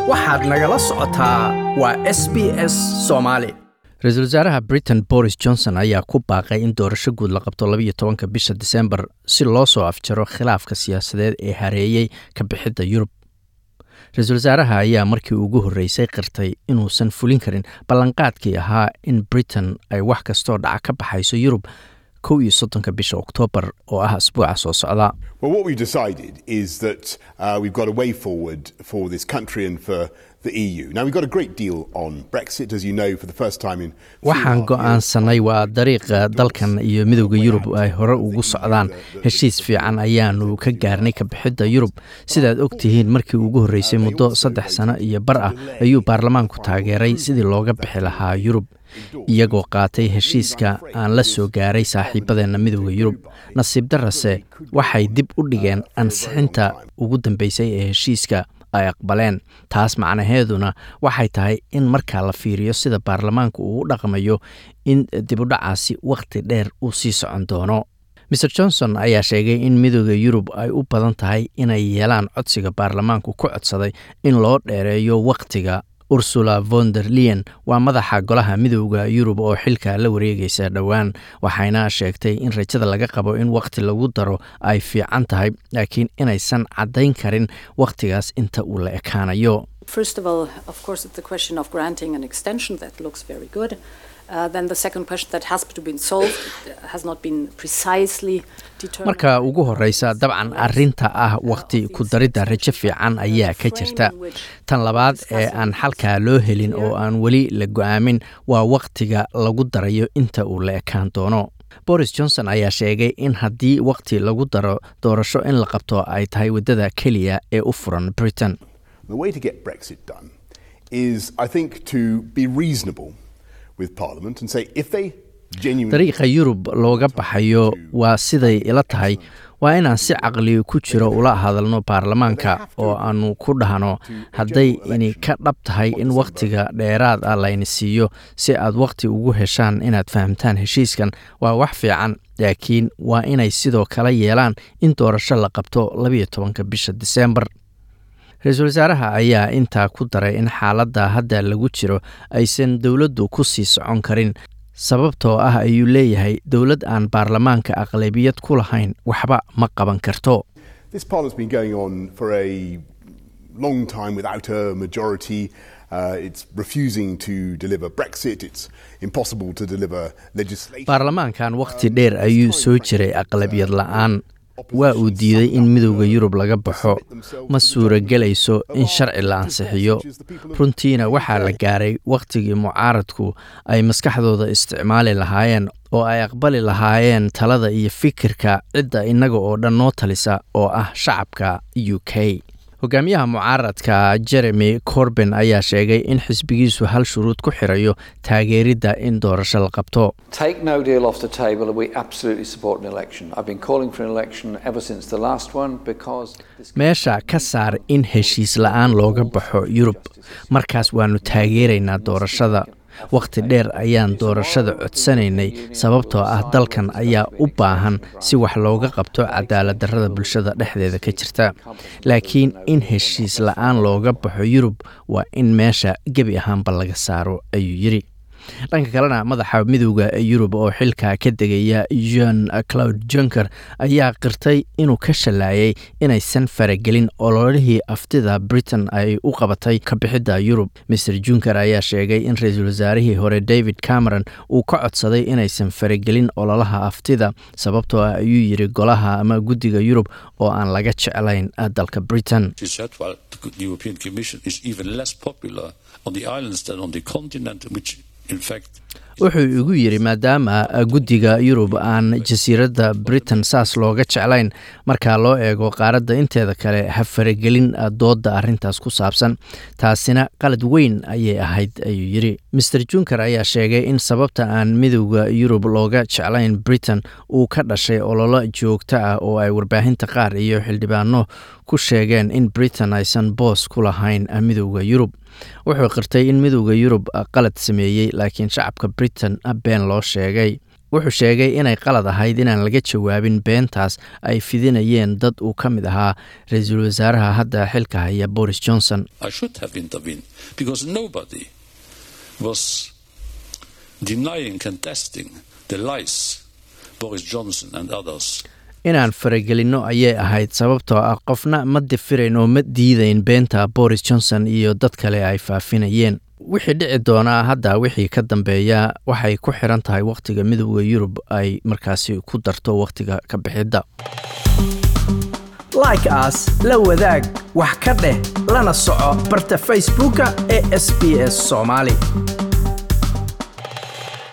waxaad nagala socotaa waa s b s soomaali ra-iisul wasaaraha britain boris johnson ayaa ku baaqay in doorasho guud la qabto labayo tobanka bisha disembar si loo soo afjaro khilaafka siyaasadeed ee hareeyey ka bixidda yurub ra-iisul wasaaraha ayaa markii ugu horreysay qirtay inuusan fulin karin ballanqaadkii ahaa in britain ay wax kastoo dhaca ka baxayso yurub kow iyo soddonka bisha oktoobar oo ah asbuuca soo socda Well, what we've decided is that uh, we've got a way forward for this country and for the EU. Now, we've got a great deal on Brexit, as you know, for the first time in. three and a waxaan half years. go'aansanay waa dariiqa dalkan iyo midowda yurub ay hore ugu socdaan heshiis fiican ayaanu ka gaarnay ka bixidda yurub sidaad og tihiin markii ugu horreysay muddo saddex sano iyo bar ah ayuu baarlamaanku taageeray sidii looga bixi lahaa yurub iyagoo qaatay heshiiska aan la soo gaaray saaxiibadeenna midowda yurub nasiib darase waxay dib u dhigeen ansixinta ugu dambeysay ee heshiiska ay aqbaleen taas macnaheeduna waxay tahay in markaa la fiiriyo sida baarlamaanku uu u dhaqmayo in dibudhacaasi wakhti dheer uu sii socon doono mer johnson ayaa sheegay in midooda yurub ay u badan tahay inay yeelaan codsiga baarlamaanku ku codsaday in loo dheereeyo wakhtiga ursula von der leyen waa madaxa golaha midooda yurub oo xilka la wareegaysa dhowaan waxayna sheegtay in rajada laga qabo in wakhti lagu daro ay fiican tahay laakiin inaysan caddayn karin wakhtigaas inta uu la ekaanayo First of all, of course, it's the question of granting an extension. That looks very good. Uh, then the second question that has to be solved it has not been precisely determined. marka ugu horreysa dabcan arrinta ah wakhti ku daridda rajo fiican ayaa ka jirta tan labaad ee aan xalkaa loo helin oo aan weli la go'aamin waa wakhtiga lagu darayo inta uu la ekaan doono boris johnson ayaa sheegay in haddii wakhti lagu daro doorasho in la qabto ay tahay waddada keliya ee u furan britain The way to get Brexit done is, I think, to be reasonable with Parliament and say if they genuinely. dariiqa yurub looga baxayo waa siday ila tahay waa inaan si caqli ku jiro ula hadalno baarlamaanka oo aanu ku dhahno hadday ini ka dhab tahay in wakhtiga dheeraad ah layna siiyo si aad wakhti ugu heshaan inaad fahamtaan heshiiskan waa wax fiican laakiin waa inay sidoo kale yeelaan in doorasho la qabto labayo tobanka bisha diseembar ra-iisul wasaaraha ayaa intaa ku daray in xaaladda hadda lagu jiro aysan dowladdu ku sii socon karin sababtoo ah ayuu leeyahay dowlad aan baarlamaanka aqlabiyad ku lahayn waxba ma qaban karto This Parliament's been going on for a long time without a majority. Uh, it's refusing to deliver Brexit. It's impossible to deliver legislation. baarlamaankan wakhti dheer ayuu soo jiray aqlabiyad la'aan waa uu diiday in midowda yurub laga baxo ma suuragelayso in sharci la ansixiyo runtiina waxaa la gaaray wakhtigii mucaaradku ay maskaxdooda isticmaali lahaayeen oo ay aqbali lahaayeen talada iyo fikirka cidda innaga oo dhan noo talisa oo ah shacabka u k hogaamiyaha mucaaradka jeremy corben ayaa sheegay in xisbigiisu hal shuruud ku xirayo taageeridda in doorasho la qabto Take no deal off the table, and we absolutely support an election. I've been calling for an election ever since the last one because this meesha ka saar in heshiis la'aan looga baxo yurub markaas waannu taageeraynaa doorashada wakhti dheer ayaan doorashada codsanaynay sababtoo ah dalkan ayaa u baahan si wax looga qabto cadaalad darrada bulshada dhexdeeda ka jirta laakiin in heshiis la'aan looga baxo yurub waa in meesha gebi ahaanba laga saaro ayuu yidhi dhanka kalena madaxa midowda yurub oo xilka ka degaya jean claude junker ayaa qirtay inuu ka shallaayay inaysan faragelin ololihii aftida britain ay u qabatay ka bixidda yurub mer junker ayaa sheegay in ra-iisul wasaarihii hore david cameron uu ka codsaday inaysan faragelin ololaha aftida sababtoo ah ayuu yidhi golaha ama guddiga yurub oo aan laga jeclayn dalka britain She said, well, the European Commission is even less popular on the islands than on the continent, which in fact wuxuu igu yidhi maadaama guddiga yurub aan jasiiradda britain saas looga jeclayn marka loo eego qaaradda inteeda kale ha faragelin doodda arrintaas ku saabsan taasina qalad weyn ayay ahayd ayuu yidhi master junker ayaa sheegay in sababta aan midowda yurub looga jeclayn britain uu ka dhashay ololo joogto ah oo ay warbaahinta qaar iyo xildhibaano ku sheegeen in britain aysan boos ku lahayn midowda yurub wuxuu qirtay in midowda yurub qalad sameeyey laakiin shacabka britain been loo sheegay wuxuu sheegay inay qalad ahayd inaan laga jawaabin beentaas ay fidinayeen dad uu ka mid ahaa ra-iisul wasaaraha hadda xilka haya boris johnson I should have intervened because nobody was denying, contesting the lies Boris Johnson and others inaan faragelinno ayay ahayd sababtoo ah qofna ma difirayn oo ma diidayn beenta boris johnson iyo dad kale ay faafinayeen wixii dhici doonaa hadda wixii ka dambeeya waxay ku xiran tahay wakhtiga midooda yurub ay markaasi ku darto wakhtiga ka bixidda like aas la wadaag wax ka dheh lana soco barta facebooka ee sb s soomaali